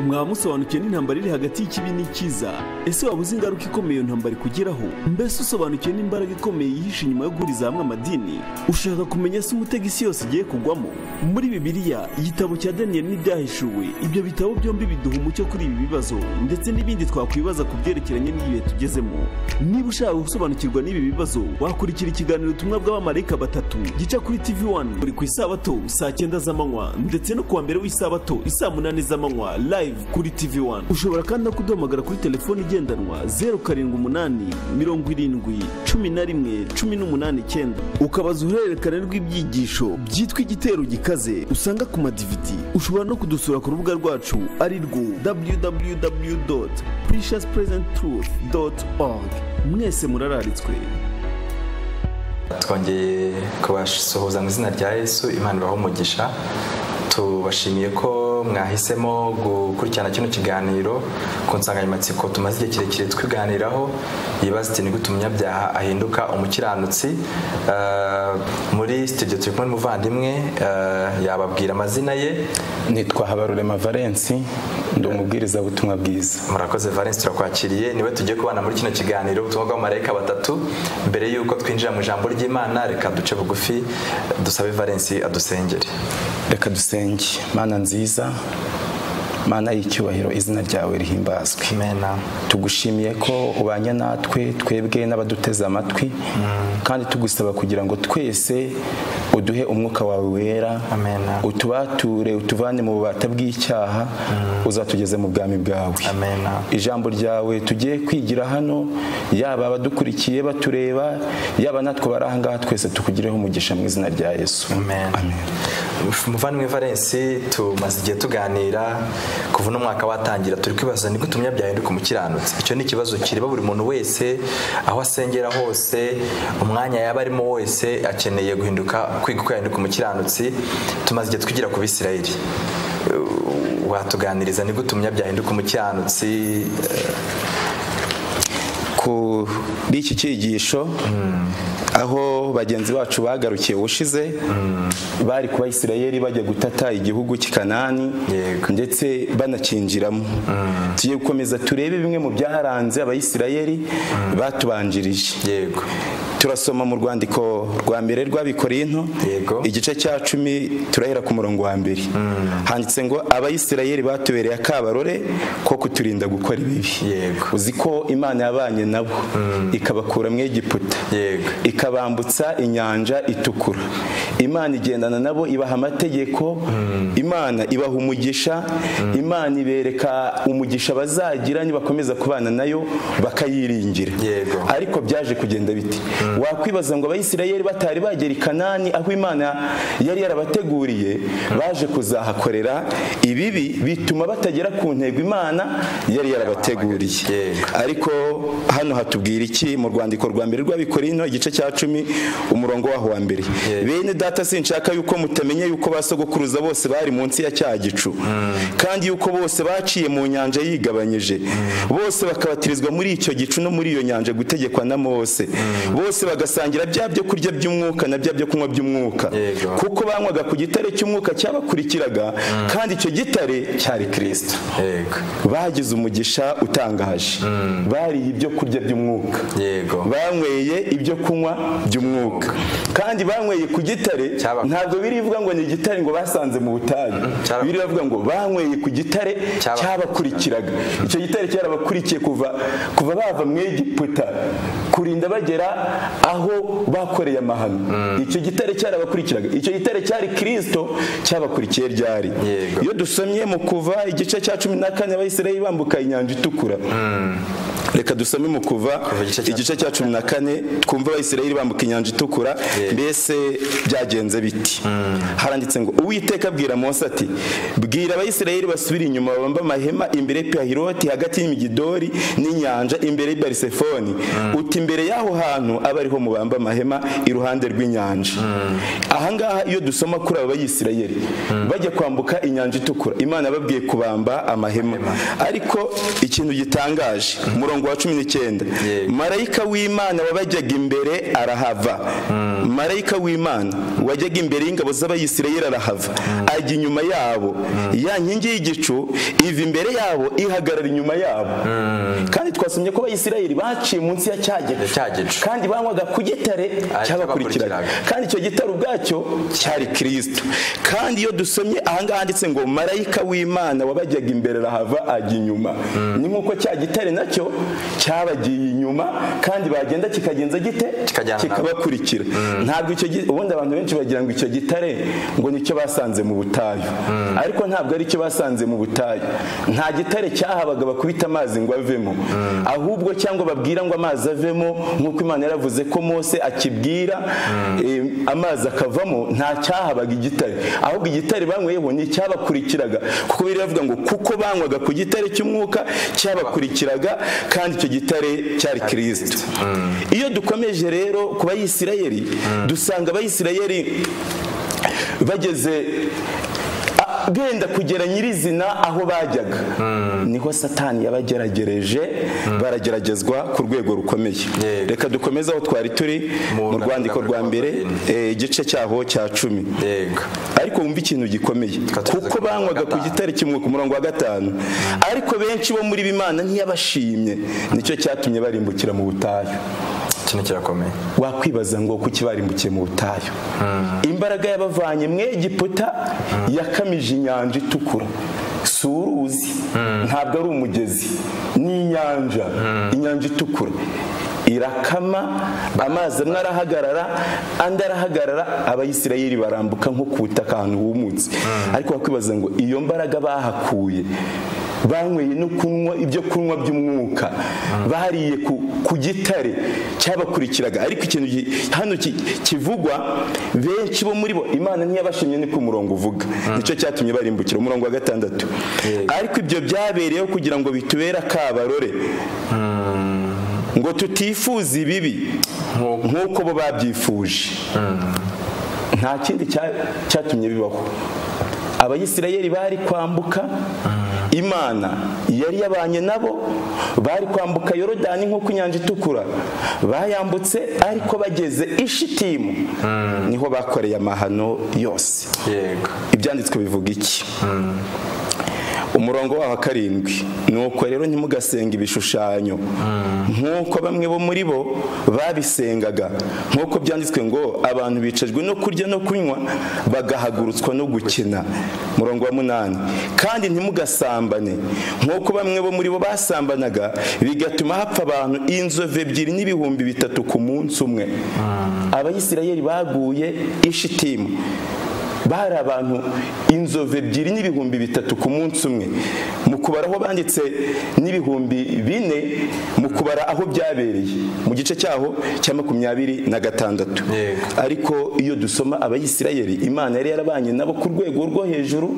mwaba musobanukiwe n'intambara iri hagati y'ikibi n'ikiza ese waba uzi ingaruka ikomeye iyo ntambara ikugeraho mbese usobanukiwe n'imbaraga ikomeye yihishe inyuma yo guhuriza hamwe amadini ushaka kumenya se umutego isi yose igiye kugwamo muri bibiliya igitabo cya daniyeli n'ibyahishuwe ibyo bitabo byombi biduha umucyo kuri ibi bibazo ndetse n'ibindi twakwibaza ku byerekeranye n'ibihe tugezemo niba ushaka gusobanukirwa n'ibi bibazo wakurikira ikiganiro ubutumwa bw'abamarayika batatu gica kuri tv 1 buri ku isabato saa cyenda z'amanywa ndetse no kuwa mbere w'isabato isaa munani z'amanywa live kuri tv 1 ushobora kandi no kuduhamagara kuri telefoni igendanwa 0788711119 ukabaza uruhererekane rw'ibyigisho byitwa igitero gikaze usanga ku madividi ushobora no kudusura ku rubuga rwacu ari rwo www precious present truth org mwese murararitswe twongeye kubasuhuza mu izina rya yesu imana ibaha umugisha tubashimiye ko mwahisemo gukurikirana kino kiganiro ku nsanganyamatsiko tumaze igihe kirekire twiganiraho yibaza iti nigute umunyabyaha ahinduka umukiranutsi muri studio turi kumwe n'umuvandimwe yababwira amazina ye nitwa habarurema valensi ndi umubwiriza butumwa bwiza murakoze valence turakwakiriye niwe tugiye kubana muri kino kiganiro ubutumwa bw'abamarayika batatu mbere y'uko twinjira mu ijambo ry'imana reka duce bugufi dusabe valence adusengere reka dusenge mana nziza mana y'icyubahiro izina ryawe rihimbazwe mena tugushimiye ko ubanye natwe twebwe n'abaduteze amatwi kandi tugusaba kugira ngo twese uduhe umwuka wawe wera Amen. utubature utuvane mu bubata bw'icyaha uzatugeze mu bwami bwawe Amen. ijambo ryawe tugiye kwigira hano yaba abadukurikiye batureba yaba natwe bari ahangaha twese tukugireho umugisha mu izina rya yesu Amen. muvandimwe valence tumaze igihe tuganira kuva uno mwaka watangira turi kwibaza ni gute umunyabyaha ahinduka umukiranutsi icyo ni ikibazo kireba buri muntu wese aho asengera hose umwanya yaba arimo wese akeneye guhinduka kwiga uko yahinduka umukiranutsi tumaze igihe twigira ku bisirayeli Eh, watuganiriza ni gute umunyabyaha ahinduka umukiranutsi kuri iki cyigisho aho bagenzi bacu bagarukiye ubushize bari kuba isirayeli bajya gutata igihugu cy'i kanani Yego. ndetse banakinjiramo tugiye gukomeza turebe bimwe mu byaharanze abayisirayeli batubanjirije yego turasoma mu rwandiko rwa mbere rw'abikorinto Yego. igice cya cumi turahera ku murongo wa mbere handitse ngo abayisirayeli batubereye akabarore ko kuturinda gukora ibibi Yego. uzi ko imana yabanye nabo ikabakura mu egiputa Yego. ikabambutsa inyanja itukura imana igendana nabo ibaha amategeko imana ibaha umugisha imana ibereka umugisha bazagira nibakomeza kubana nayo bakayiringira Yego. ariko byaje kugenda biti wakwibaza ngo abayisirayeli batari bagera i kanani aho imana yari yarabateguriye baje kuzahakorera ibibi bituma batagera ku ntego imana yari yarabateguriye Yego. ariko hano hatubwira iki mu rwandiko rwa mbere rw'abikorino igice cya cumi umurongo waho wa mbere bene data sinshaka yuko mutamenya yuko ba sogokuruza bose bari munsi ya cya gicu kandi yuko bose baciye mu nyanja yigabanyije bose bakabatirizwa muri icyo gicu no muri iyo nyanja gutegekwa na mose bose bagasangira bya byo kurya by'umwuka na bya byo kunywa by'umwuka Yego. kuko banywaga ku gitare cy'umwuka cyabakurikiraga kandi icyo gitare cyari kirisito yego bagize umugisha utangaje bariye ibyo kurya by'umwuka Yego. banyweye ibyo kunywa by'umwuka kandi banyweye ku gitare Cyaba- ntabwo birivuga ngo ni igitare ngo basanze mu butayu cyaba- biravuga ngo banyweye ku gitare Cyaba- cyabakurikiraga icyo gitare cyarabakurikiye kuva kuva bava mu egiputa kurinda bagera aho bakoreye amahano icyo gitare cyarabakurikiraga icyo gitare cyari kirisito cyabakurikiye ryari Yego. iyo dusomye mu kuva igice cya cumi na kane abayisirayeli bambuka inyanja itukura reka dusome mu kuva igice cya- igice cya cumi na kane twumva abayisirayeli bambuka inyanja itukura mbese byagenze biti haranditse ngo uwiteka abwira mose ati bwira abayisirayeli basubire inyuma babambe amahema imbere ya pihiroti hagati y'imigidori n'inyanja imbere y'i barisefoni uti imbere y'aho hantu abe ariho mubamba amahema iruhande rw'inyanja ahangaha iyo dusoma kuri aba bayisirayeli bajya kwambuka inyanja itukura imana yababwiye kubamba amahema ariko ikintu gitangaje umurongo wa cumi n'icyenda Yego. marayika w'imana wabajyaga imbere arahava marayika w'imana wajyaga imbere y'ingabo z'abayisirayeli arahava ajya inyuma yabo ya nkingi y'igicu iva imbere yabo ihagarara inyuma yabo kandi twasomye ko abayisirayeli baciye munsi ya cya gicu cya gicu. kandi banywaga ku gitare cyabakurikiraga cyabakurikiraga. kandi icyo gitare ubwacyo cyari kirisito kandi iyo dusomye ahangaha handitse ngo marayika w'imana wabajyaga imbere arahava ajya inyuma ni nk'uko cya gitare nacyo cyabagiye inyuma kandi bagenda kikagenza gite Kikajyana nabo. kikabakurikira ntabwo icyo gi- ubundi abantu benshi bagira ngo icyo gitare ngo nicyo basanze mu butayu ariko ntabwo ari cyo basanze mu butayu nta gitare cyahabaga bakubita amazi ngo avemo ahubwo cyangwa babwira ngo amazi avemo nk'uko imana yaravuze ko mose akibwira eh, amazi akavamo nta cyahabaga igitare ahubwo igitare banyweyeho ni icyabakurikiraga kuko biravuga ngo kuko banywaga ku gitare cy'umwuka cyabakurikiraga kandi icyo gitare cyari kirisito iyo dukomeje rero ku bayisirayeli dusanga abayisirayeli bageze a- benda kugera nyirizina aho bajyaga niho satani yabageragereje barageragezwa ku rwego rukomeye Yego. reka dukomeze aho twari turi Mu mu rwandiko rwa mbere eh, igice cyaho cya cumi yego ariko wumva ikintu gikomeye Tukaba tugeze ku kuko murongo wa banywaga ku gatanu. gitare kimwe ku murongo wa gatanu ariko benshi bo muri b'imana ntiyabashimye nicyo cyatumye barimbukira mu butayu kino kirakomeye wakwibaza ngo kuki barimbukiye mu butayu imbaraga yabavanye mu egiputa yakamije inyanja itukura si uruzi ntabwo ari umugezi ni inyanja inyanja itukura irakama amazi amwe arahagarara andi arahagarara abayisirayeli barambuka nko ku butaka ahantu humutse ariko wakwibaza ngo iyo mbaraga bahakuye banyweye no kunywa ibyo kunywa by'umwuka bariye ku, ku gitare cyabakurikiraga ariko ikintu gi- hano ki- kivugwa benshi bo muri bo imana ntiyabashimye ni ku murongo uvuga nicyo cyatumye barimbukira umurongo wa gatandatu ariko ibyo byabereyeho kugira ngo bitubere akabarore ngo tutifuza ibibi nk'uko bo babyifuje nta kindi cya- cyatumye bibaho abayisirayeli bari kwambuka imana yari yabanye nabo bari kwambuka yorodani nk'uko inyanja itukura bayambutse ariko bageze ishitimu niho bakoreye amahano yose yego ibyanditswe bivuga iki umurongo waho wa karindwi ni uko rero ntimugasenga ibishushanyo nk'uko bamwe bo muri bo babisengaga nk'uko byanditswe ngo abantu bicajwe no kurya no kunywa bagahagurutswa no gukina murongo wa munani kandi ntimugasambane nk'uko bamwe bo muri bo basambanaga bigatuma hapfa abantu inzovu ebyiri n'ibihumbi bitatu ku munsi umwe abayisirayeli baguye ishitimu bari abantu inzovu ebyiri n'ibihumbi bitatu ku munsi umwe mu kubara aho banditse n'ibihumbi bine mu kubara aho byabereye mu gice cyaho cya makumyabiri na gatandatu Yego. ariko iyo dusoma abayisirayeli imana yari yarabanye nabo ku rwego rwo hejuru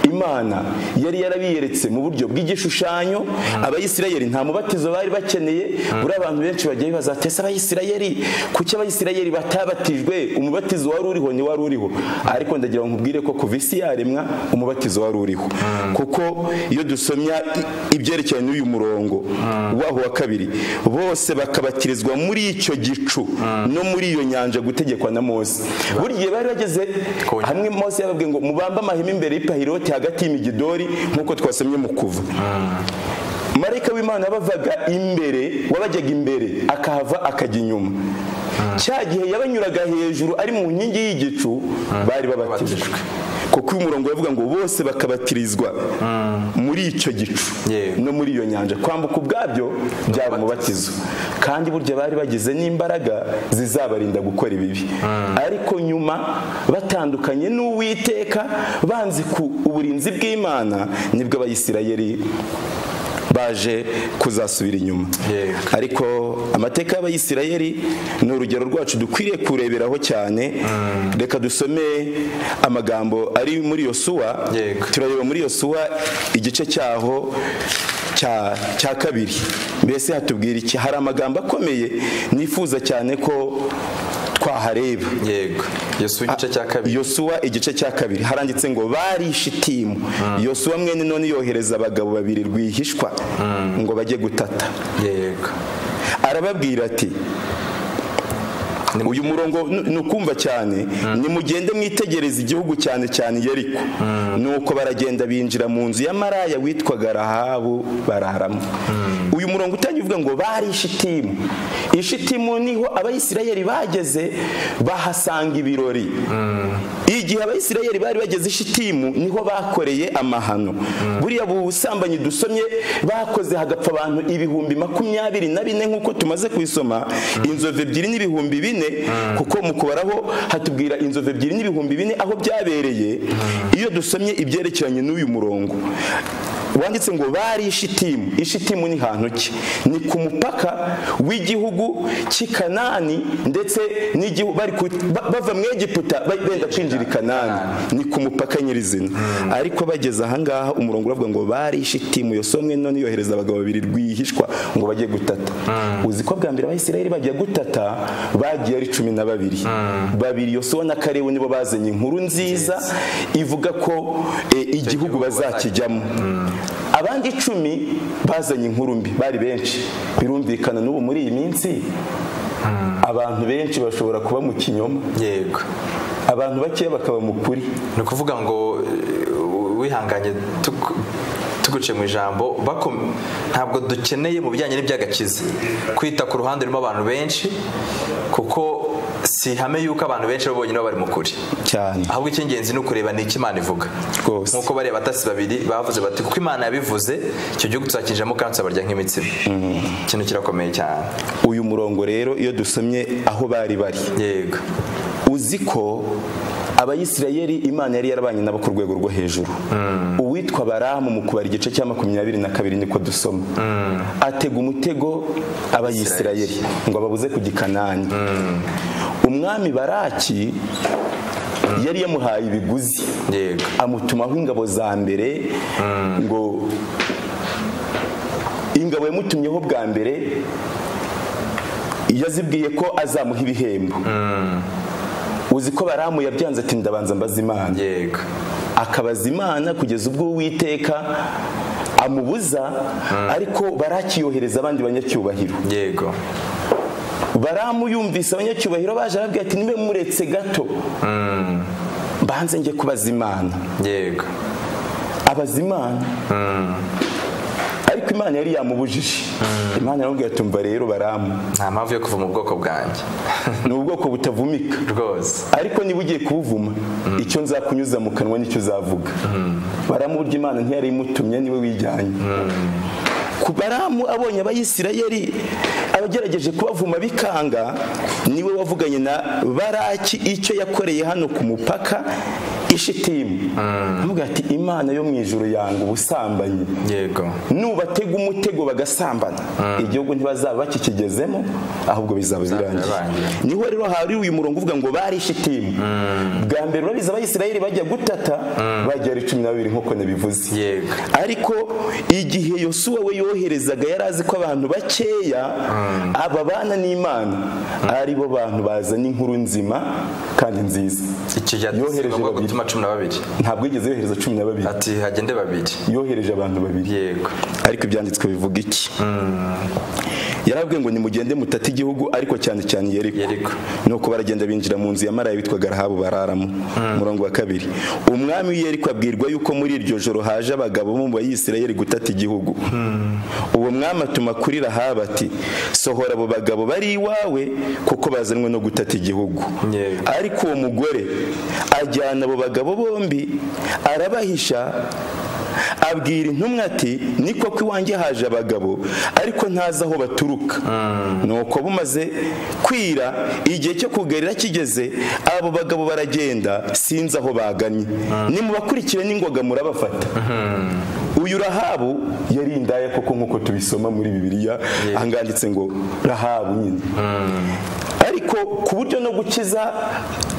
imana yari yarabiyeretse mu buryo bw'igishushanyo abayisirayeli nta mubatizo bari bakeneye buriya abantu benshi bagiye bibaza bati ese abayisirayeli kuki abayisirayeli batabatijwe umubatizo wari uriho ni wari uriho ariko ndagira ngo nkubwire ko kuva isi yaremwa umubatizo wari uriho kuko iyo dusomya i- ibyerekeranye n'uyu murongo waho wa kabiri bose bakabakirizwa muri icyo gicu no muri iyo nyanja gutegekwa na mose buri gihe bari bageze Ku nyanja. hamwe mose yababwiye ngo mubambe amahema imbere y'ipahiroti hagati y'imigidori nk'uko twasomye mu kuva marayika w'imana bavaga imbere wabajyaga imbere akahava akajya inyuma cya gihe yabanyuraga hejuru ari mu nkingi y'igicu bari babatijwe Babatijwe. kuko uyu murongo uravuga ngo bose bakabatirizwa muri icyo gicu Yego. no muri iyo nyanja kwambuka ubwabyo byaba umubatizo kandi burya bari bagize n'imbaraga zizabarinda gukora ibibi ariko nyuma batandukanye n'uwiteka banze ku uburinzi bw'imana nibwo abayisirayeli baje kuzasubira inyuma Yego. ariko amateka y'abayisirayeli ni urugero rwacu dukwiriye kureberaho cyane reka dusome amagambo ari muri yosuwa Yego. turareba muri yosuwa igice cyaho cya cya kabiri mbese hatubwira iki hari amagambo akomeye nifuza cyane ko twahareba yego yesu igice cya kabiri yosuwa igice cya kabiri haranditse ngo bari ishitimu yosuwa mwene none yohereza abagabo babiri rwihishwa ngo bajye gutata yego arababwira ati uyu murongo ni- ni ukumva cyane nimugende mwitegereza igihugu cyane cyane yeriko nuko baragenda binjira mu nzu ya maraya witwaga rahabu bararamo uyu murongo utangiye uvuga ngo bari ishitimu ishitimu niho abayisirayeli bageze bahasanga ibirori igihe abayisirayeli bari bageze ishitimu niho bakoreye amahano buriya busambanyi dusomye bakoze hagapfa abantu ibihumbi makumyabiri na bine nk'uko tumaze kuyisoma inzovu ebyiri n'ibihumbi bine kuko mu kubaraho hatubwira inzovu ebyiri n'ibihumbi bine aho byabereye iyo dusomye ibyerekeranye n'uyu murongo wanditse ngo bari ishitimu ishitimu ni hantu ki ni ku mupaka w'igihugu cy'i kanani ndetse n'igihu- bari ku- ba- bava mu egiputa ba- benda kwinjira i kanani ni ku mupaka nyirizina ariko bageze ahangaha umurongo uravuga ngo bari ishitimu yosomwe none yohereza abagabo babiri rwihishwa ngo bajye gutata uzi ko bwa mbere abisirayeli bajya gutata bagiye ari cumi na babiri babiri yosuwa na karebu nibo bazanye inkuru nziza ivuga ko eh, igihugu gihugu bazakijyamo abandi icumi bazanye inkuru mbi bari benshi birumvikana n'ubu muri iyi minsi abantu benshi bashobora kuba mu kinyoma yego abantu bakeya bakaba mu kuri ni ukuvuga ngo eh, wihanganye tuku- tuguce mu ijambo bako- ntabwo dukeneye mu bijyanye n'iby'agakiza kwita ku ruhande rurimo abantu benshi kuko si ihame yuko abantu benshi bo bonyine baba bari mu kuri cyane ahubwo icy'ingenzi ni ukureba ni icyo imana ivuga Rwose. nk'uko bariya batasi babiri bavuze bati kuko imana yabivuze icyo gihugu tuzakinjiramo kandi tuzabarya nk'imitsima ikintu kirakomeye cyane uyu murongo rero iyo dusomye aho bari bari yego uzi ko abayisirayeli imana yari yarabanye nabo ku rwego rwo hejuru uwitwa baramu mu kubara igice cya makumyabiri na kabiri niko dusoma atega umutego abayisirayeli ngo ababuze ku gikanani umwami baraki yari yamuhaye ibiguzi yego amutumaho ingabo za mbere ngo ingabo yamutumyeho bwa mbere yazibwiye ko azamuha ibihembo uzi ko baramu yabyanze ati ndabanza mbaza imana yego akabaza imana kugeza ubwo uwiteka amubuza ariko barakiyohereza abandi banyacyubahiro yego baramu yumvise abanyacyubahiro baje arabwira ati nibe muretse gato mbanze njye kubaza imana yego abaza imana ariko imana yari yamubujije imana yaramubwira ati umva rero baramu nta mpamvu yo kuva mu bwoko bwanjye ni ubwoko butavumika rwose ariko niba ugiye kuwuvuma icyo nzakunyuza mu kanwa nicyo uzavuga baramu burya imana ntiyari imutumye niwe wijyanye ku baramu abonye abayisirayeli abagerageje kubavuma bikanga niwe wavuganye na baraki icyo yakoreye hano ku mupaka ishitimu avuga ati imana yo mu ijuru yanga ubusambanyi yego nubatega umutego bagasambana igihugu ntibazaba bakikigezemo ahubwo bizaba birangiye birangiye. niho rero hari uyu murongo uvuga ngo bari ishitimu bwa mbere urabizi abayisirayeli bajya gutata bajya ari cumi na babiri nk'uko nabivuze Yego. ariko igihe yosuwa we yoherezaga yari azi ko abantu bakeya ababana n'imana ari bo bantu bazana inkuru nzima kandi nziza icyo gihe ati, si Yohereje ngombwa babiri. gutuma cumi na babiri ntabwo yigeze yohereza cumi na babiri ati hagende babiri yohereje abantu babiri yego ariko ibyanditswe bivuga iki yarabwiye ngo nimugende mutate igihugu ariko cyane cyane yeriko Yeriko. nuko baragenda binjira mu nzu ya maraya witwaga rahabu bararamo umurongo wa kabiri umwami w'iyeriko abwirwa yuko muri iryo joro haje abagabo bo mu bayisirayeli gutata igihugu uwo mwami atuma kuri rahabu ati sohora abo bagabo bari iwawe kuko bazanwe no gutata igihugu Yego. ariko uwo mugore ajyana abo bagabo bombi arabahisha abwira intumwa ati ni koko iwanjye haje abagabo ariko ntazi aho baturuka nuko bumaze kwira igihe cyo kugarira kigeze abo bagabo baragenda sinzi aho bagannye nimubakurikire n'ingoga murabafata uyu rahabu yari indaya koko nk'uko tubisoma muri bibiliya ahangahanditse ngo rahabu nyine ariko ku buryo no gukiza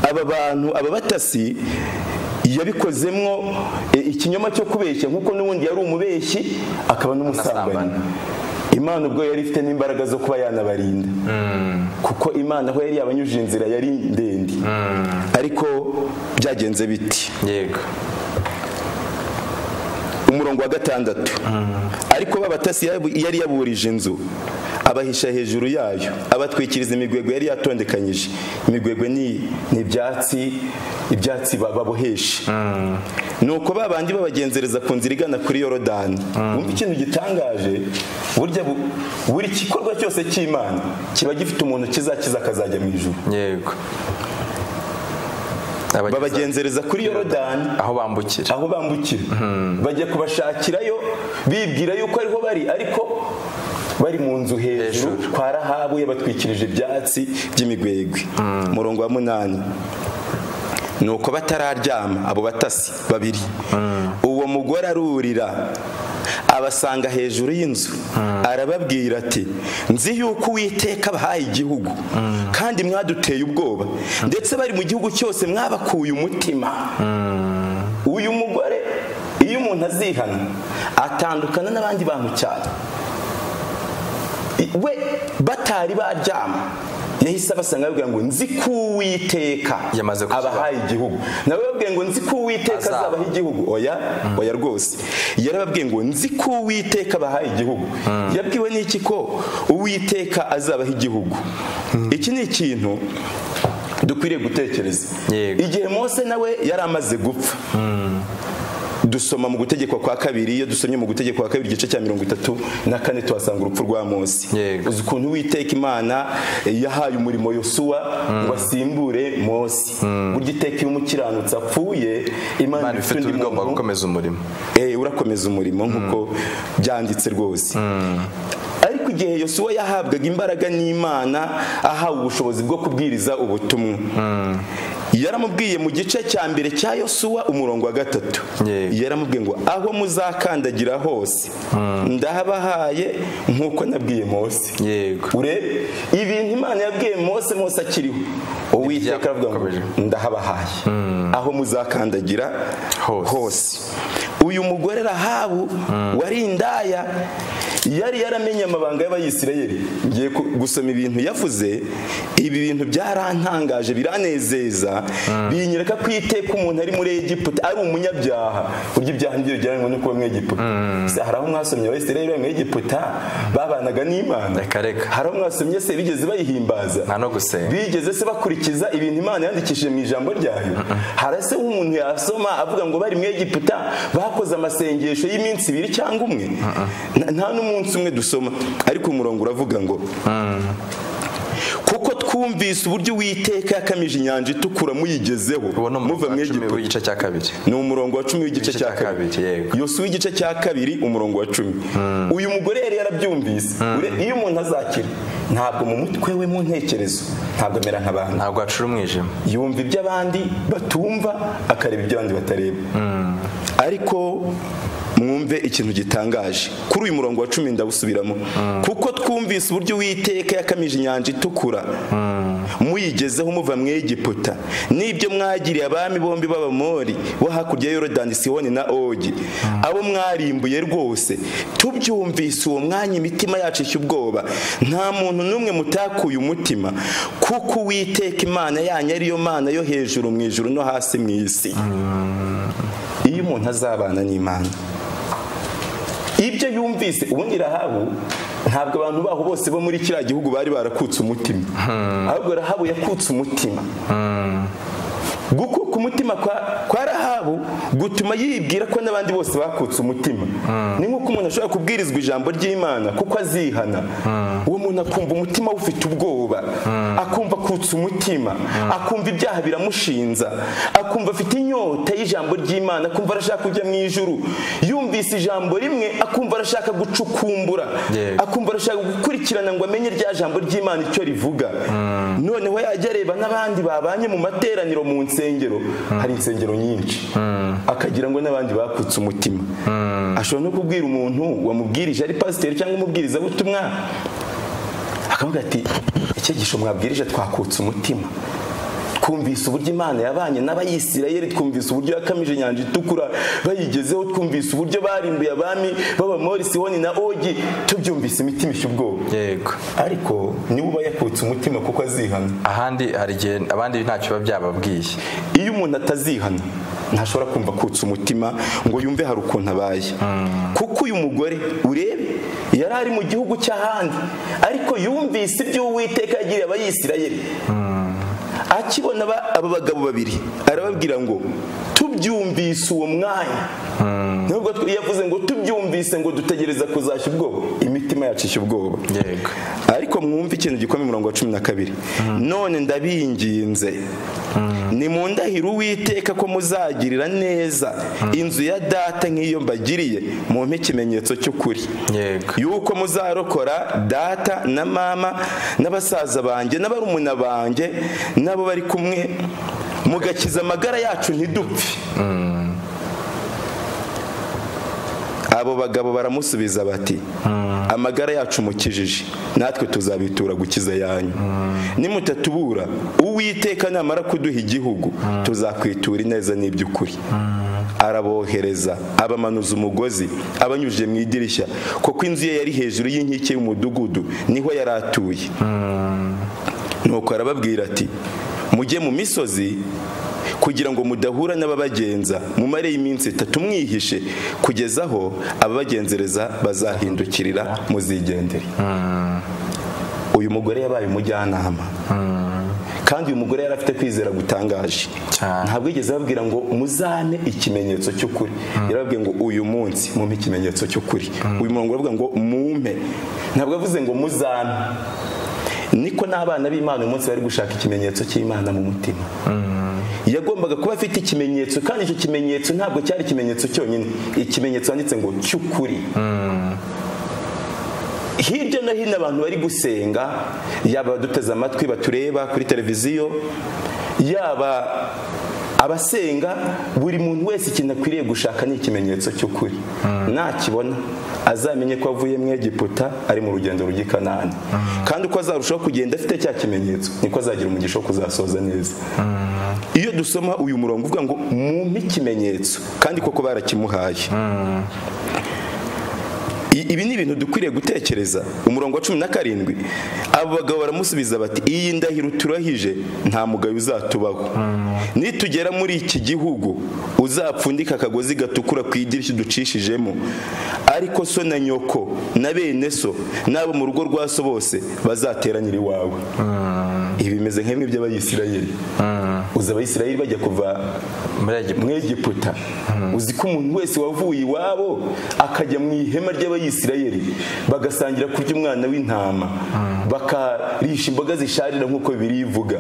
aba bantu aba batasi yabikozemwo e, ikinyoma cyo kubeshya nk'uko n'ubundi yari umubeshyi akaba n'umusambanyi N'umusambanyi. imana ubwo yari ifite n'imbaraga zo kuba yanabarinda kuko imana aho yari yabanyujije inzira yari ndende ariko byagenze biti yego umurongo wa gatandatu ariko babatasi yari yaburije inzu abahisha hejuru yayo abatwikiriza imigwegwe yari yatondekanyije imigwegwe ni ni ibyatsi ibyatsi ba- babohesha nuko babandi babagenzereza ku nzira igana kuri yorodani wumva ikintu gitangaje burya bu- buri gikorwa cyose cy'imana kiba gifite umuntu kizakiza akazajya mu ijuru yego Abageza- babagenzereza kuri yorodani aho bambukira aho bambukira bajya kubashakirayo bibwira yuko ariho bari ariko bari mu nzu hejuru Hejuru. kwa rahabu yabatwikirije ibyatsi by'imigwegwe umurongo wa munani ni uko batararyama abo batasi babiri uwo mugore arurira abasanga hejuru y'inzu arababwira ati nzi yuko uwiteka abahaye igihugu kandi mwaduteye ubwoba ndetse bari mu gihugu cyose mwabakuye umutima uyu mugore iyo umuntu azihana atandukana n'abandi bantu cyane we batari baryama yahise abasanga babwira ngo nzi ko uwiteka Yamaze kukibaha. abahaye igihugu nawe babwiye ngo nzi ko uwiteka Azaba. azabaha igihugu oya oya rwose yarababwiye ngo nzi ko uwiteka abahaye igihugu yabwiwe n'iki ko uwiteka azabaha igihugu iki ni ikintu dukwiriye gutekereza Yego. igihe mose nawe yari amaze gupfa dusoma mu gutegekwa kwa kabiri iyo dusomye mu gutegekwa kwa kabiri igice cya mirongo itatu na kane tuhasanga urupfu rwa mose Yego. uzi ukuntu uwiteka imana yahaye umurimo yosuwa ngo asimbure mose burya iteka iyo umukiranutsi apfuye imana imana iba ifite ifite undi ubigomba muntu gukomeza umurimo Eh, urakomeza umurimo nk'uko byanditse rwose ariko igihe yosuwa yahabwaga imbaraga n'imana ahawe ubushobozi bwo kubwiriza ubutumwa yaramubwiye mu gice cya mbere cya yosuwa umurongo wa gatatu Yego. yaramubwiye ngo aho muzakandagira hose ndahabahaye nk'uko nabwiye mose yego urebe ibintu imana yabwiye mose mose akiriho uwiteka aravuga ngo Yakomeje. ndahabahaye aho muzakandagira Hose. hose uyu mugore rahabu wari indaya yari yaramenye amabanga y'abayisirayeli ngiye ku- gusoma ibintu yavuze ibi bintu byarantangaje biranezeza binyereka ko iteka umuntu ari muri egiputa ari umunyabyaha burya ibyaha ntibigereranywa no kuba mu egiputa Se, hari aho mwasomye abayisirayeli bari mu egiputa babanaga n'imana Reka, reka. hari aho mwasomye se bigeze bayihimbaza nta no gusenga bigeze se bakurikiza ibintu imana yandikishije mu ijambo ryayo hari se nk'umuntu yasoma avuga ngo bari mu egiputa bakoze amasengesho y'iminsi ibiri cyangwa umwe Na- nta n'umunsi umwe dusoma ariko umurongo uravuga ngo kuko twumvise uburyo uwiteka yakamije inyanja itukura muyigezeho uwo ni muva mu umuvuga egiputa w'igice cya kabiri ni umurongo wa cumi w'igice Igice cya cya kabiri kabiri, yego. yose w'igice cya kabiri umurongo wa cumi uyu mugore yari yarabyumvise Ure- iyo umuntu azakira ntabwo mu mutwe we mu ntekerezo ntabwo amera nk'abandi ntabwo hacura umwijima yumva ibyo abandi batumva akareba ibyo abandi batareba ariko mwumve ikintu gitangaje kuri uyu murongo wa cumi ndawusubiramo kuko twumvise uburyo uwiteka yakamije inyanja itukura muyigezeho muva mu egiputa n'ibyo mwagiriye abami bombi b'abamori bo hakurya ya yorodani sihoni na ogi abo mwarimbuye rwose tubyumvise uwo mwanya imitima yacu ishya ubwoba nta muntu n'umwe mutakuye umutima kuko uwiteka imana yanyu ariyo mana yo hejuru mu ijuru no hasi mu isi iyo umuntu azabana n'imana ibyo yumvise ubundi rahabu ntabwo abantu baho bose bo muri kiriya gihugu bari barakutse umutima ahubwo rahabu yakutse umutima gukuka umutima kwa, kwa rahabu gutuma yibwira ko n'abandi bose bakutse umutima ni nk'uko umuntu ashobora kubwirizwa ijambo ry'imana kuko azihana uwo muntu akumva umutima we ufite ubwoba akumva akutse umutima akumva ibyaha biramushinza akumva afite inyota y'ijambo ry'imana akumva arashaka kujya mu ijuru yumvise ijambo rimwe akumva arashaka gucukumbura Yego. akumva arashaka gukurikirana ngo amenye rya jambo ry'imana icyo rivuga noneho yajya areba n'abandi babanye mu materaniro mu nsengero hari insengero nyinshi akagira ngo n'abandi bakutse umutima ashobora no kubwira umuntu wamubwirije ari pasiteri cyangwa umubwirizabutumwa akavuga ati icyigisho mwabwirije twakutse umutima twumvise uburyo imana yabanye n'abayisirayeli twumvise uburyo yakamije inyanja itukura bayigezeho twumvise uburyo barimbuye abami b'abamori sihoni na ogi tubyumvise imitima ishya ubwoba yego ariko niwe uba yakutse umutima kuko azihana ahandi hari igihe abandi ntacyo biba byababwiye iyo umuntu atazihana ntashobora kumva akutse umutima ngo yumve hari ukuntu abaye kuko uyu mugore urebe yari ari mu gihugu cy'ahandi ariko yumvise ibyo uwiteka yagiriye abayisirayeli akibona aba- aba bagabo babiri arababwira ngo tubyumvise uwo mwanya nubwo twe- yavuze ngo tubyumvise ngo dutegereza kuzashya ubwoba imitima yacisha ubwoba yego ariko mwumve ikintu gikomeye umurongo wa cumi na kabiri none ndabinginze nimundahire uwiteka ko muzagirira neza inzu ya data nk'iyo mbagiriye mumpe ikimenyetso cy'ukuri Yego. yuko muzarokora data na mama n'abasaza banjye n'abarumuna banjye n'abo bari kumwe mugakiza amagara yacu ntidupfe abo bagabo baramusubiza bati amagara yacu mukijije natwe tuzabitura gukiza yanyu nimutatubura uwiteka namara kuduha igihugu tuzakwitura ineza n'iby'ukuri arabohereza abamanuza umugozi abanyujije mu idirishya kuko inzu ye yari hejuru y'inkike y'umudugudu niho yari atuye nuko arababwira ati mujye mu misozi kugira ngo mudahura n'ababagenza mumareyo iminsi itatu mwihishe kugeza aho ababagenzereza bazahindukirira muzigendere uyu mugore yabaye umujyanama kandi uyu mugore yari afite kwizera gutangaje Cyane. ntabwo yigeze ababwira ngo muzane ikimenyetso cy'ukuri yarababwiye ngo uyu munsi mumpe ikimenyetso cy'ukuri uyu murongo uravuga ngo mumpe ntabwo yavuze ngo muzane niko n'abana b'imana uyu munsi bari gushaka ikimenyetso cy'imana mu mutima yagombaga kuba afite ikimenyetso kandi icyo kimenyetso ntabwo cyari ikimenyetso cyonyine ikimenyetso handitse ngo cy'ukuri hirya no hino abantu bari gusenga yaba abaduteze amatwi batureba kuri televiziyo yaba abasenga buri muntu wese ikintu akwiriye gushaka ni ikimenyetso cy'ukuri nakibona azamenye ko avuye mu egiputa ari mu rugendo rujya i kanani kandi uko azarushaho kugenda afite cya kimenyetso niko azagira umugisha wo kuzasoza neza iyo dusoma uyu murongo uvuga ngo mumpe ikimenyetso kandi koko barakimuhaye I- ibi ni ibintu dukwiriye gutekereza umurongo wa cumi na karindwi abo bagabo baramusubiza bati iyi ndahiro turahije nta mugayo uzatubaho nitugera muri iki gihugu uzapfundike akagozi gatukura ku idirishya ducishijemo ariko so na nyoko na bene so n'abo mu rugo rwa so bose bazateranira iwawe ibi bimeze nk'imwe by'abayisirayeli uzi abayisirayeli bajya kuva muri egiputa mwegiputa uzi ko umuntu wese wavuye iwabo akajya mu ihema ry'abayisirayeli bagasangira kurya umwana w'intama bakarisha imboga zisharira nk'uko bibiri ivuga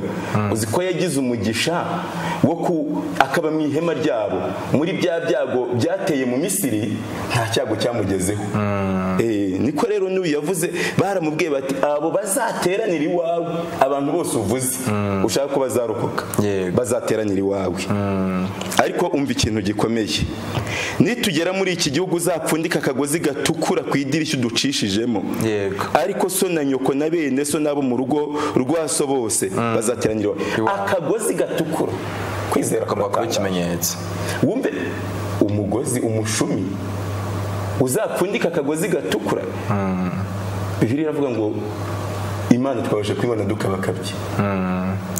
uzi ko yagize umugisha wo ku akaba mu ihema ryabo muri bya byago byateye mu misiri nta cyago cyamugezeho Eh, niko rero n'uyu yavuze baramubwiye bati abo bazateranira iwawe abantu bose uvuze ushaka ko bazarokoka Yego. bazateranira iwawe ariko umva ikintu gikomeye nitugera muri iki gihugu uzapfundika akagozi gatukura ku idirishya uducishijemo Yego. ariko so na nyoko na bene so n'abo mu rugo rwa so bose bazateranira iwawe. Iwawe. akagozi gatukura kwizera agomba kuba kuratangaza. ikimenyetso wumve umugozi umushumi uzapfundika akagozi gatukura bibiri iravuga ngo imana twabasha kwibona dukabakabye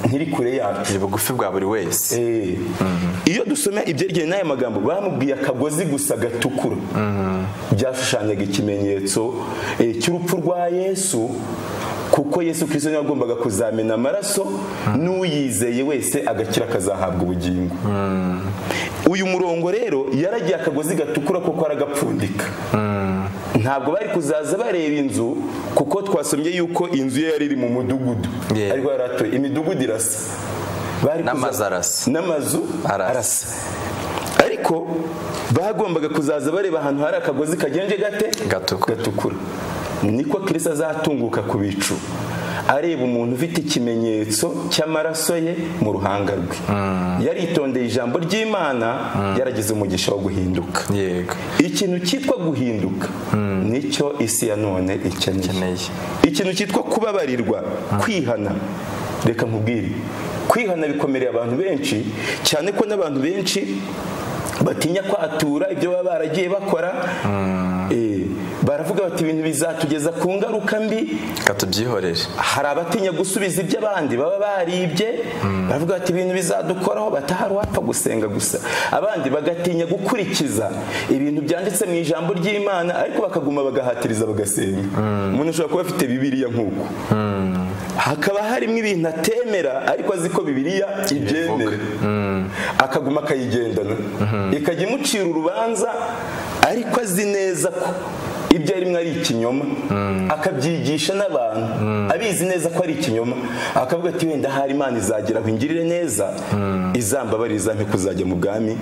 ntiri kure yacu ni bugufi bwa buri wese Eh. iyo dusoma ibyerekeye n'aya magambo bamubwiye akagozi gusa gatukura byashushanyaga ikimenyetso eh, cy'urupfu rwa yesu kuko yesu kirisito niwe wagombaga kuzamena amaraso n'uyizeye wese agakira akazahabwa ubugingo uyu murongo rero yaragiye akagozi gatukura kuko aragapfundika ntabwo bari kuzaza bareba inzu kuko twasomye yuko inzu ye yari iri mu mudugudu Yeah. ariko yari atuye imidugudu irasa Bari N'amazu kuza- arasa. n'amazu Arasa. arasa ariko bagombaga kuzaza bareba ahantu hari akagozi kagenje gate Gatukura. gatukura niko kirisa azatunguka ku bicu areba umuntu ufite ikimenyetso cy'amaraso ye mu ruhanga rwe yaritondeye ijambo ry'imana yaragize umugisha wo guhinduka yego ikintu cyitwa guhinduka nicyo isi ya none ikeneye Ikeneye. ikintu cyitwa kubabarirwa kwihana reka nkubwire kwihana bikomereye abantu benshi cyane ko n'abantu benshi batinya kwatura ibyo baba baragiye bakora Eh, baravuga bati ibintu bizatugeza ku ngaruka mbi reka tubyihorere hari abatinya gusubiza ibyo abandi baba baribye baravuga bati ibintu bizadukoraho batahari wapfa gusenga gusa abandi bagatinya gukurikiza ibintu byanditse mu ijambo ry'imana ariko bakaguma bagahatiriza bagasenga umuntu ashobora kuba afite bibiriya nk'uko hakaba harimo ibintu atemera ariko azi ko bibiriya ibyemera akaguma akayigendana ikajya imucira urubanza ariko azi neza ko ibyo arimo ari ikinyoma akabyigisha n'abantu abizi neza ko ari ikinyoma akavuga ati wenda hari imana izagera aho ingirire neza izambabarira izampe kuzajya mu bwami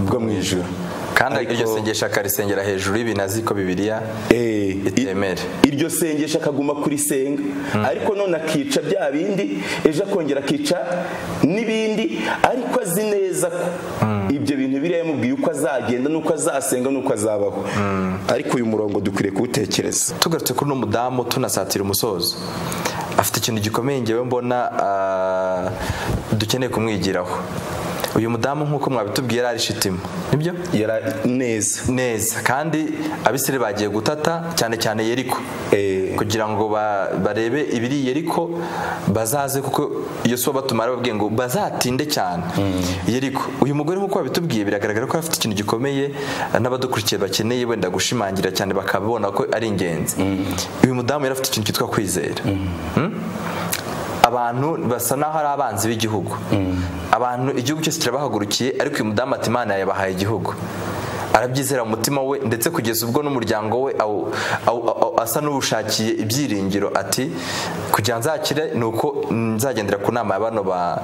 bwo mu ijoro kandi Ariko- iryo sengesho akarisengera hejuru y'ibintu azi ko bibiliya Eh, i- itemere iryo sengesho akaguma kurisenga ariko none akica bya bindi ejo akongera akica n'ibindi ariko azi neza ko ibyo bintu biriya yamubwiye uko azagenda n'uko azasenga n'uko azabaho ariko uyu murongo dukwiriye kuwutekereza tugarutse kuri uno mudamu tunasatira umusozo afite ikintu gikomeye ngewe mbona ah, dukeneye kumwigiraho uyu mudamu nk'uko mwabitubwiye yari ari shitima nibyo yari neza neza kandi abisire bagiye gutata cyane cyane yeriko Eh. kugira ngo ba- barebe ibiri yeriko bazaze kuko iyo si batumara babwiye ngo bazatinde cyane yeriko uyu mugore nk'uko babitubwiye biragaragara ko afite ikintu gikomeye n'abadukurikiye bakeneye wenda gushimangira cyane bakabona ko ari ingenzi uyu mudamu yari afite ikintu cyitwa kwizera abantu basa n'aho ari abanzi b'igihugu abantu igihugu cyose kirabahagurukiye ariko uyu mudamu ati imana yabahaye igihugu arabyizera mu mutima we ndetse kugeza ubwo n'umuryango we awu- awu- awu- asa n'uwushakiye ibyiringiro ati kugira nzakire ni uko nzagendera ku nama ya bano ba-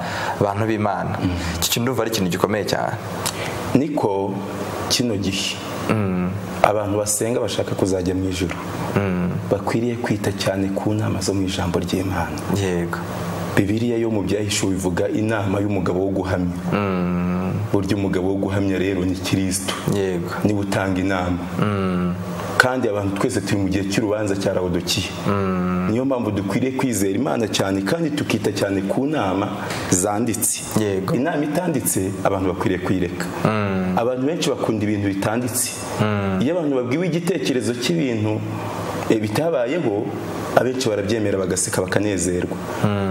bantu b'imana iki kintu ndumva ari ikintu gikomeye cyane niko kino gihe abantu basenga bashaka kuzajya mu ijoro bakwiriye kwita cyane ku nama zo mu ijambo ry'imana yego bibiriya yo mu byahishuwe bivuga inama y'umugabo wo guhamya burya umugabo wo guhamya rero ni kirisito yego niba utanga inama kandi abantu twese turi mu gihe cy'urubanza cya rawodokiya niyo mpamvu dukwiriye kwizera imana cyane kandi tukita cyane ku nama zanditse Yego. inama itanditse abantu bakwiriye kuyireka abantu benshi bakunda ibintu bitanditse iyo abantu babwiwe igitekerezo cy'ibintu eh, bitabayeho abenshi barabyemera bagaseka bakanezerwa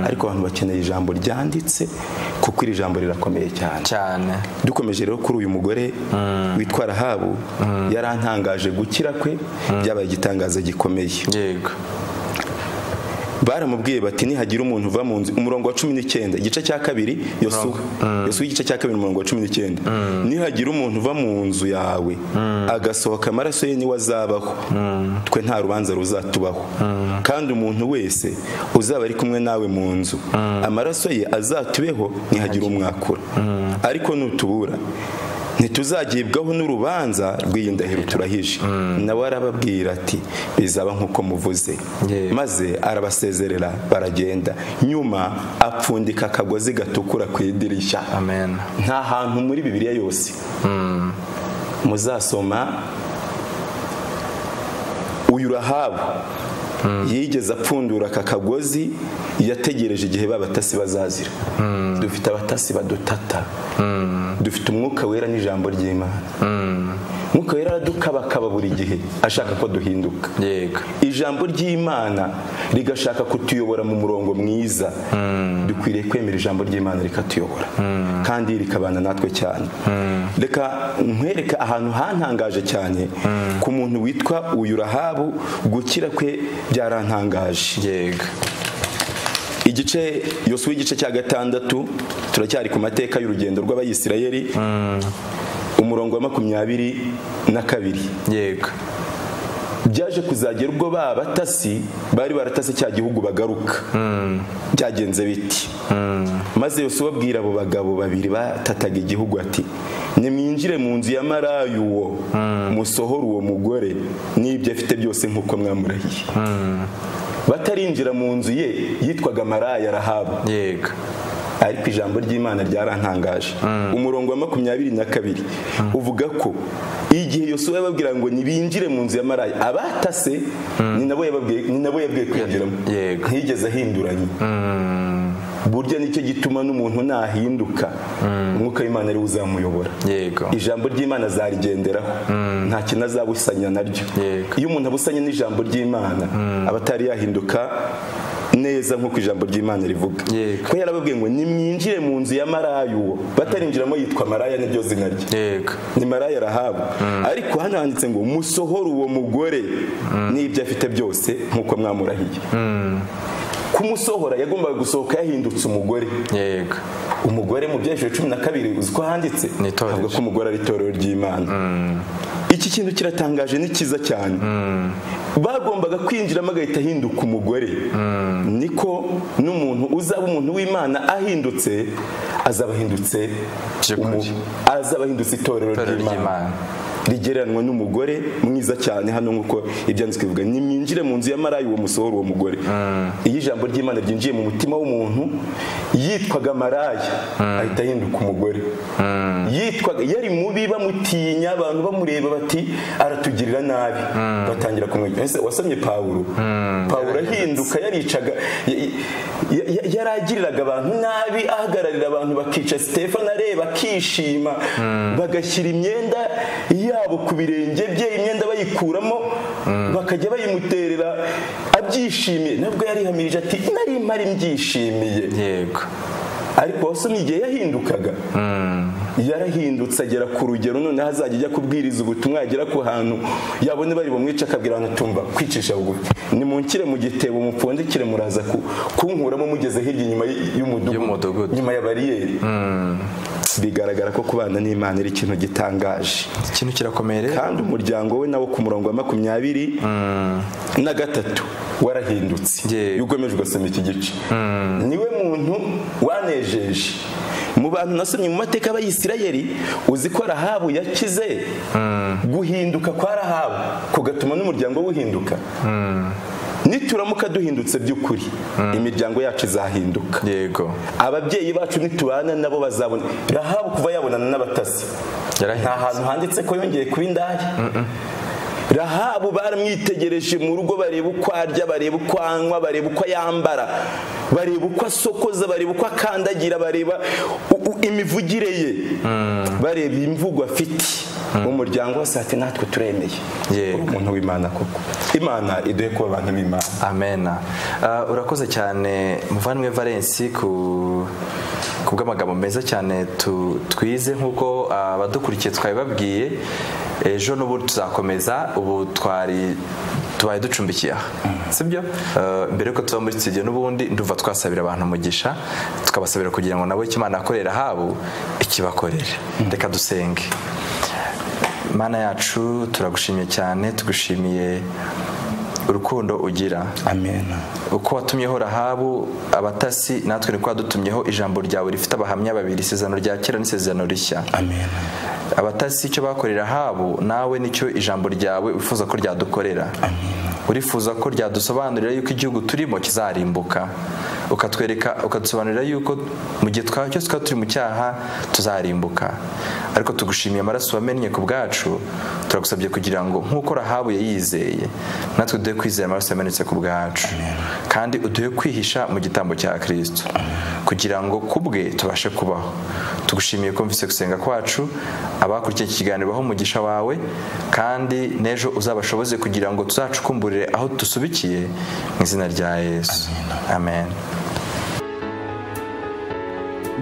ariko abantu bakeneye ijambo ryanditse kuko iri jambo rirakomeye cyane cyane dukomeje rero kuri uyu mugore witwa rahabu yarantangaje gukira kwe byabaye igitangaza gikomeye yego baramubwiye bati nihagira umuntu uva mu nzu umurongo wa cumi n'icyenda igice cya kabiri yosuwa yosuwa igice cya kabiri umurongo wa cumi n'icyenda nihagira umuntu uva mu nzu yawe agasohoka amaraso ye niwe azabaho twe nta rubanza ruzatubaho kandi umuntu wese uzaba ari kumwe nawe mu nzu amaraso ye azatubeho nihagira umwakura ariko nutubura ntituzagibwaho n'urubanza rw'iyi ndahiro turahije nawe arababwira ati bizaba nk'uko muvuze Yewe. maze arabasezerera baragenda nyuma apfundika akagozi gatukura ku idirishya amen nta hantu muri bibiliya yose muzasoma uyu rahabu yigeze apfundura aka kagozi yategereje igihe babatasi bazazira dufite abatasi badutata dufite umwuka wera n'ijambo ry'imana umwuka wera aradukabakaba buri gihe ashaka ko duhinduka yego ijambo ry'imana rigashaka kutuyobora mu murongo mwiza dukwiriye kwemera ijambo ry'imana rikatuyobora kandi rikabana natwe cyane reka nkwereke ahantu hantangaje cyane ku muntu witwa uyu rahabu gukira kwe byarantangaje yego igice yosuwa igice cya gatandatu turacyari ku mateka y'urugendo rw'abayisirayeli umurongo wa makumyabiri na kabiri yego byaje kuzagera ubwo ba batasi bari baratase cya gihugu bagaruka byagenze biti maze yose ababwira abo bagabo babiri batataga igihugu ati nimwinjire mu nzu ya marayu uwo musohore uwo mugore n'ibyo afite byose nk'uko mwamurahiye batarinjira mu nzu ye yitwaga maraya rahabu yego ariko ijambo ry'imana ryarantangaje umurongo wa makumyabiri na kabiri uvuga ko igihe yosuwa yababwira ngo ntibinjire mu nzu ya maraya abatase ni nabo yababwiye ni nabo yabwiye kwinjiramo Yego. ntiyigeze ahinduranya burya nicyo gituma n'umuntu nahinduka umwuka w'imana ariwe uzamuyobora yego ijambo ry'imana azarigenderaho nta kintu azabusanya naryo Yego. iyo umuntu abusanye n'ijambo ry'imana aba atari yahinduka neza nk'uko ijambo ry'imana rivuga Yego. ko yarababwiye ngo nimwinjire mu nzu ya maraya uwo batarinjiramo yitwa maraya niryo zina rye yego ni maraya arahabwa ariko hano handitse ngo musohore uwo mugore n'ibyo afite byose nk'uko mwamurahiye kumusohora yagombaga gusohoka yahindutse umugore yego umugore mu byerekezo cumi na kabiri uzi ko handitse Ni itorero. avuga ko umugore ari itorero ry'imana iki kintu kiratangaje ni cyiza cyane bagombaga kwinjiramo agahita ahinduka umugore niko n'umuntu uzaba umuntu w'imana ahindutse azaba ahindutse By'ukuri. umu- azaba ahindutse itorero Itorero ry'Imana. ry'imana rigereranwa n'umugore mwiza cyane hano nk'uko ibyanditswe bivuga nimwinjire mu nzu ya maraya uwo musohora uwo mugore iyo ijambo ry'imana ryinjiye mu mutima w'umuntu yitwaga maraya ahita ahinduka umugore yitwaga yari mubi bamutinya abantu bamureba bati aratugirira nabi batangira kumwigira Ese wasomye pawulo pawulo ahinduka yaricaga ya- ya- ya- yaragiriraga abantu nabi ahagararira abantu bakica sitefano areba akishima bagashyira imyenda yabo ku birenge bye imyenda bayikuramo bakajya bayimuterera abyishimiye nabwo yarihamirije ati nari mpari mbyishimiye yego ariko wasomye igihe yahindukaga yarahindutse agera ku rugero noneho azajya ajya kubwiriza ubutumwa yagera ku hantu yabone bari bumwica akabwira abantu tumva kwicisha bugufi nimunkire mu gitebo mupfundikire muraza ku- kunkuramo mugeze hirya inyuma y- Y'umudugudu. y'umudugudu nyuma ya bariyeri bigaragara ko kubana n'imana ari ikintu gitangaje ikintu kirakomeye rero kandi umuryango we nawo ku murongo wa makumyabiri na gatatu warahindutse Yego. iyo ukomeje ugasoma iki gice niwe muntu wanejeje mu bantu nasomye mu mateka y'abayisirayeli uzi ko rahabu yakize guhinduka kwa rahabu kugatuma n'umuryango we uhinduka nituramuka duhindutse by'ukuri imiryango yacu izahinduka yego ababyeyi bacu nitubana nabo bazabona rahabu kuva yabonana n'abatasi Yarahindutse. nta hantu handitse ko yongeye kuba indaya rahabu baramwitegereje mu rugo bareba uko arya bareba uko anywa bareba uko yambara bareba uko asokoza bareba uko akandagira bareba u- u- imivugire ye bareba imvugo afite mu muryango wose ati natwe turemeye Yego. Uri umuntu w'imana koko imana iduhe kuba abantu b'imana amena Ah, urakoze cyane muvandimwe valensi ku ku bw'amagambo meza cyane tu- twize nk'uko ah, abadukurikiye twabibabwiye ejo n'ubu tuzakomeza ubu twari tubaye ducumbikiye aha sibyo Ah, mbere yuko tuba muri studio n'ubundi nduva twasabira abantu umugisha tukabasabira kugira ngo nabo icyo imana yakorera habo ikibakorere reka dusenge mana yacu turagushimiye cyane tugushimiye urukundo ugira amen uko watumyeho rahabu abatasi natwe niko wadutumyeho ijambo ryawe rifite abahamya babiri isezerano rya kera n'isezerano rishya amen abatasi icyo bakorera rahabu nawe nicyo ijambo ryawe wifuza ko ryadukorera urifuza ko ryadusobanurira yuko igihugu turimo kizarimbuka ukatwereka ukadusobanurira yuko mu gihe twa cyose twaba turi mu cyaha tuzarimbuka ariko tugushimiye amaraso wamennye ku bwacu turagusabye kugira ngo nk'uko rahabu yayizeye natwe duhe kwizera amaraso yamenetse ku bwacu kandi uduhe kwihisha mu gitambo cya kirisito kugira ngo kubwe tubashe kubaho tugushimiye kumvise gusenga kwacu abakurikiye iki kiganiro baho umugisha wawe kandi n'ejo uzabashoboze kugira ngo tuzacukumburire aho dusubikiye mu izina rya yesu amen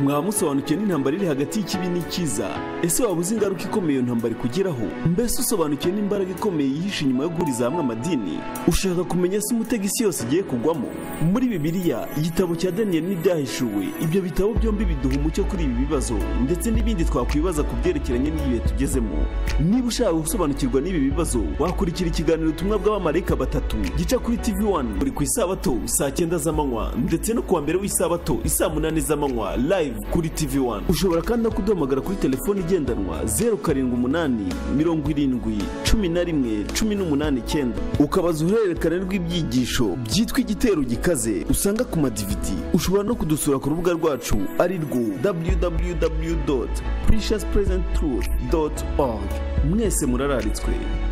mwamusobanukiwe n'intambara iri hagati y'ikibi n'ikiza ese waba uzi ingaruka ikomeye iyo ntambara ikugeraho mbese usobanukiwe n'imbaraga ikomeye yihishe inyuma yo guhuriza hamwe amadini ushaka kumenya se umutego isi yose igiye kugwamo muri bibiliya igitabo cya daniyeli n'ibyahishuwe ibyo bitabo byombi biduha umucyo kuri ibi bibazo ndetse n'ibindi twakwibaza ku byerekeranye n'ibihe tugezemo niba ushaka gusobanukirwa n'ibi bibazo wakurikira ikiganiro ubutumwa bw'abamarayika batatu gica kuri tv wani buri ku isabato saa cyenda z'amanywa ndetse no ku wa mbere w'isabato isaa munani z'amanywa live kuri tv wani ushobora kandi no kuduhamagara kuri telefoni igendanwa zeru karindwi umunani mirongo irindwi cumi na rimwe cumi n'umunani icyenda ukabaza uruhererekane rw'ibyigisho byitwa igitero gikaze usanga ku madividi ushobora no kudusura ku rubuga rwacu ari rwo www precious present truth org mwese murararitswe